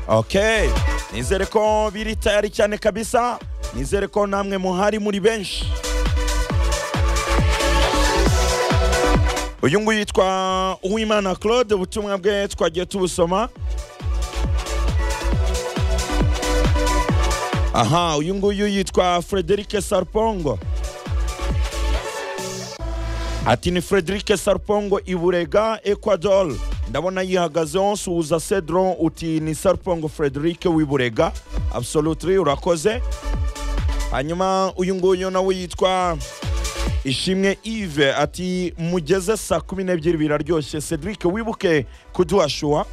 okay nizere ko biri tayari cyane kabisa nizere ko namwe muhari muri benshi uyu nguyu yitwa uwimana claude ubutumwa bwe twagiye tubusoma aha uyu nguyu yitwa frederic sarpongo ati ni frederic sarpongo iburega ecuador ndabona yihagazeho suhuza cedron uti ni sarpongo frederic w'iburega absolutely urakoze hanyuma uyu nguyu nawe yitwa ishimwe ive ati mugeze saa kumi n'ebyiri biraryoshye cedric wibuke kuduhashua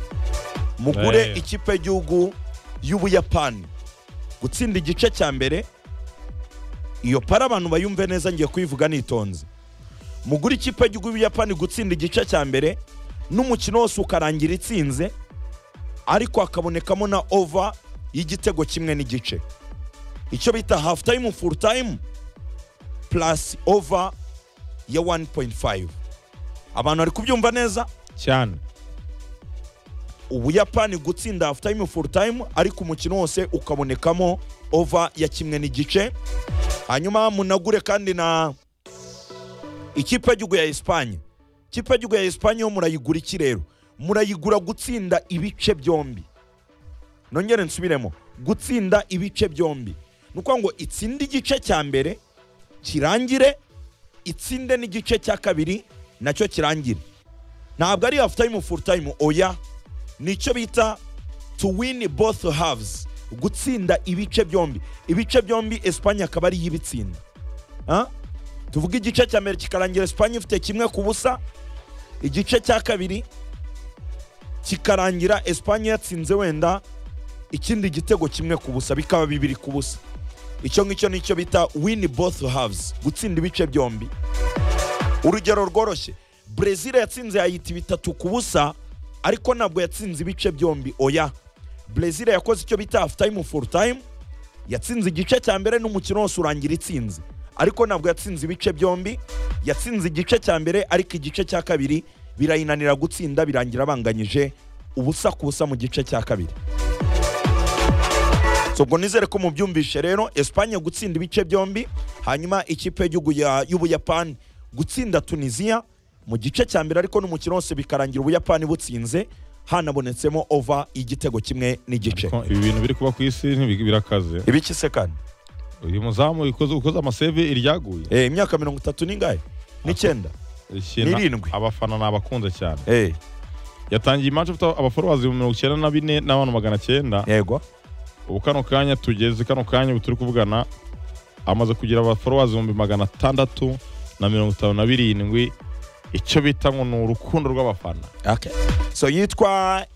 mugure Hey. ikipe y'igihugu y'ubuyapani gutsinda igice cya mbere iyo para abantu bayumve neza ngiye kuyivuga nitonze mugure ikipe y'igihugu y'ubuyapani gutsinda igice cya mbere n'umukino wose ukarangira itsinze ariko hakabonekamo na ova y'igitego kimwe n'igice icyo bita hafu tayimu furu tayimu plus over ya 1.5 abantu bari kubyumva neza cyane ubuyapani gutsinda half time full time ariko umukino wose ukabonekamo over ya kimwe n'igice hanyuma munagure kandi na ikipe y'igihugu ya esipanye ikipe y'igihugu ya esipanye yo murayigura iki rero murayigura gutsinda ibice byombi nongere nsubiremo gutsinda ibice byombi ni ukuvuga ngo itsinde igice cya mbere kirangire itsinde n'igice cya kabiri nacyo kirangire ntabwo ari hafu tayimu furu tayimu oya nicyo bita to win both halves gutsinda ibice byombi ibice byombi esipanye akaba ariyo ibitsinda Ah? tuvuga igice cya mbere kikarangira esipanye ifite kimwe ku busa igice cya kabiri kikarangira esipanye yatsinze wenda ikindi gitego kimwe ku busa bikaba bibiri ku busa icyo ngicyo nicyo bita win both halves gutsinda ibice byombi urugero rworoshye brezil yatsinze yayita bitatu ku busa ariko ntabwo yatsinze ibice byombi oya brezil yakoze icyo bita hafu tayimu furu tayimu yatsinze igice cya mbere n'umukino wose urangira itsinze ariko ntabwo yatsinze ibice byombi yatsinze igice cya mbere ariko igice cya kabiri birayinanira gutsinda birangira banganyije ubusa ku busa mu gice cya kabiri So, ubwo nizere ko mubyumvishe rero esipanye gutsinda ibice byombi hanyuma ikipe y'igihugu ya- y'ubuyapani gutsinda tunisiya mu gice cya mbere ariko n'umukino wose bikarangira ubuyapani butsinze hanabonetsemo ova igitego kimwe n'igice Ko ibi bintu biri kuba ku isi ntibi- birakaze ibiki se kandi uyu muzamu ukoze ukoze amaseve iryaguye Eh, imyaka mirongo itatu n'ingahe n'icyenda Ikintu- N'irindwi. abafana ni abakunze cyane Eh, yatangiye imanza afite abaforowazi mirongo icyenda na bine n'abantu magana cyenda yego ubu kano kanya tugeze kano kanya ubu turi kuvugana amaze kugira abaforowazi ibihumbi magana atandatu na mirongo itanu na birindwi icyo bita ngo ni urukundo rw'abafana okay. so yitwa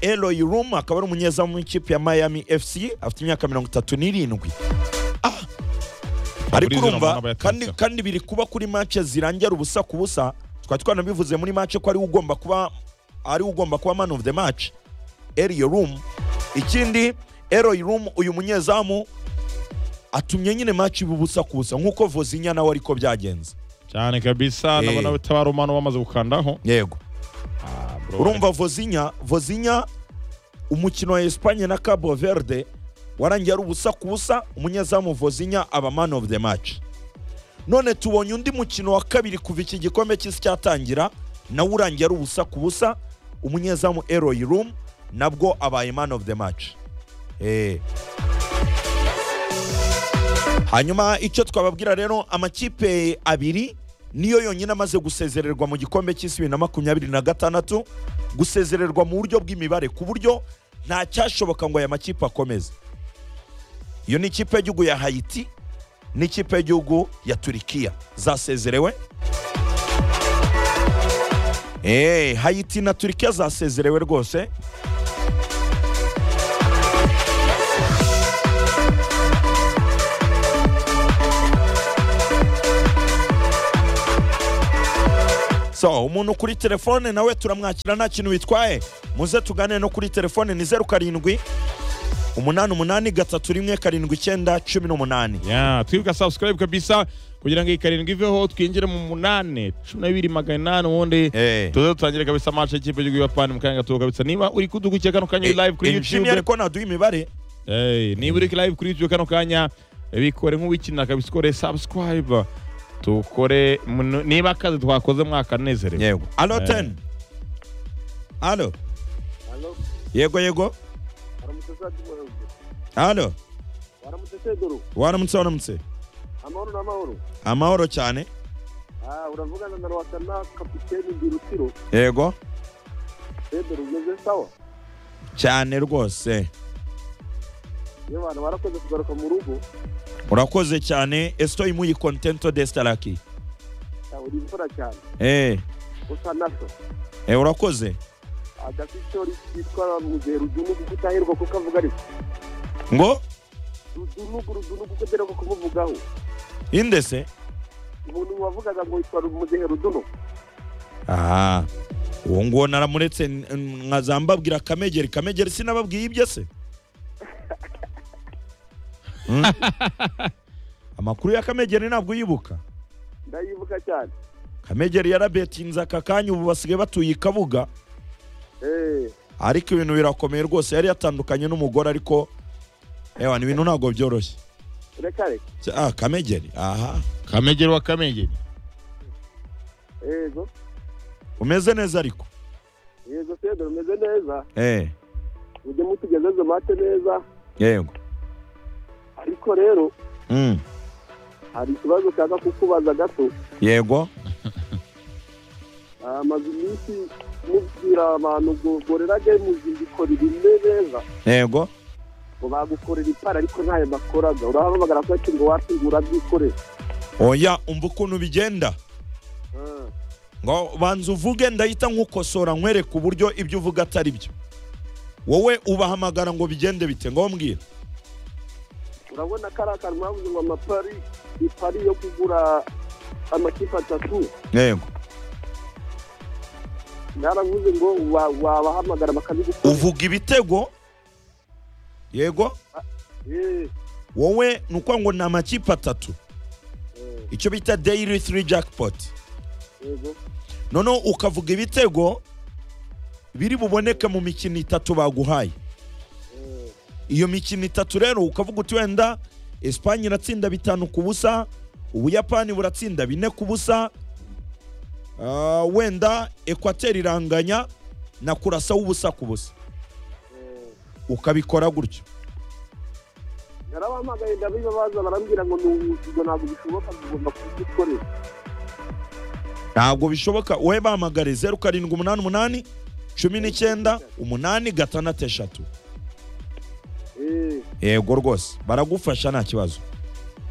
eloy rum akaba ari umunyezamu w'ikipe ya miami fc afite imyaka mirongo itatu n'irindwi Ah! ariko Buriya urumva urabona kandi, abayatsinze. kandi biri kuba kuri mace zirangira ubusa ku busa twari twanabivuze muri mace ko ariwe ugomba kuba ariwe ugomba kuba man of the match eliyo rum ikindi eloy rum uyu munyezamu atumye nyine mace iba ubusa ku busa nk'uko vozinya nawe ariko byagenze cyane kabisa Eh. nabona bitabara umwana bamaze gukandaho yego Ah, bro. urumva vozinya vozinya umukino wa esipanye na cabo verde warangiye ari ubusa ku busa umunyezamu vozinya aba man of the match none tubonye undi mukino wa kabiri kuva iki gikombe cy'isi cyatangira nawe urangiye ari ubusa ku busa umunyezamu eroy room nabwo abaye man of the match Eh. hanyuma icyo twababwira rero amakipe abiri niyo yonyine amaze gusezererwa mu gikombe cy'isi bibiri na makumyabiri na gatandatu gusezererwa mu buryo bw'imibare ku buryo nta cyashoboka ngo aya makipe akomeze iyo ni ikipe y'igihugu ya hayiti n'ikipe y'igihugu ya turikiya zasezerewe Eh, hayiti na turikiya zasezerewe rwose so umuntu kuri telefone nawe turamwakira nta kintu bitwaye muze tugane no kuri telefone ni zeru karindwi umunani umunani gatatu rimwe karindwi icyenda cumi n'umunani ya twibuka subscribe kabisa kugira ngo iyi karindwi iveho twinjire mu munani cumi na bibiri magana inani ubundi Eh. tuze dutangire kabisa match y'ikipe y'igihugu y'abayapani mu kanya gato kabisa niba uri kudukurikira kano kanya live kuri injini youtube ariko naduha imibare Hey, niba uri live kuri youtube kano kanya bikore nk'uwikina kabisa ukore subscribe tukore muno- niba akazi twakoze mwakanezerewe yego alo Eh. teni alo Halo, yego yego waramutse Sadi Muhanzi. alo Waramutse Teguru. waramutse waramutse Amahoro n'amahoro. amahoro cyane Ah, uravugana na Rwatana kapiteni Birutiro. yego Pedro ugeze sawa? cyane rwose Iyo abantu barakoze kugaruka mu rugo, urakoze cyane estoy muy contento de estar aquí ah, uri imvura cyane. eh Usa naso. eh urakoze Agafishori kitwa Muzehe Rudunugu kuko utaherwa kuko avuga ariko. ngo Rudunugu, Rudunugu kuko aherwa kumuvugaho. inde se Umuntu wavugaga ngo yitwa Muzehe Rudunugu. aha uwo nguwo naramuretse n- n- nkaza mbabwira kamegeri kamegeri sinababwiye ibyo se Hmm? amakuru ya kamegeri ntabwo uyibuka Ndayivuga cyane. kamegeri yarabetinze aka kanya ubu basigaye batuye i kabuga Eh, ariko ibintu birakomeye rwose yari yatandukanye n'umugore ariko ewa ni ibintu ntabwo byoroshye reka reka. ah kamegeri aha kamegeri wa kamegeri Yego. umeze neza ariko Yego Pedro umeze neza. eh Mujye mutugezeze mate neza. yego Ariko rero Mm, hari ikibazo kaza kukubaza gato yego Ah, maze iminsi mubwira abantu ngo gorera gemu zibikorera imwe neza yego ngo bagukorera ipara ariko ntayo bakoraga urahamagara ko ati ngo wacu ngo urabyikorera oya umva ukuntu bigenda Ah, ngo banza uvuge ndahita nkukosora nkwereka uburyo ibyo uvuga atari byo wowe ubahamagara ngo bigende bite ngo mbwira urabona ko ari akantu bavuze ngo amapari ipari yo kugura amakipe atatu yego naravuze ngo wa- wabahamagara bakabigukorera uvuga ibitego yego Eh, wowe ni ukuvuga ngo ni amakipe atatu eh, icyo bita daily three jackpot yego noneho ukavuga ibitego biri buboneke mu mikino itatu baguhaye Eh, iyo mikino itatu rero ukavuga uti wenda esipanye iratsinda bitanu ku busa ubuyapani buratsinda bine ku busa Ah, wenda ekwateri iranganya na kurasa w'ubusa ku busa eh. ukabikora gutyo narabahamagaye ndabibabaza barambwira ngo ni ubuzima ntabwo bishoboka tugomba kubikorera ntabwo bishoboka wowe bahamagare zeru karindwi umunani umunani cumi n'icyenda umunani gatandatu eshatu Eh, yego rwose baragufasha nta kibazo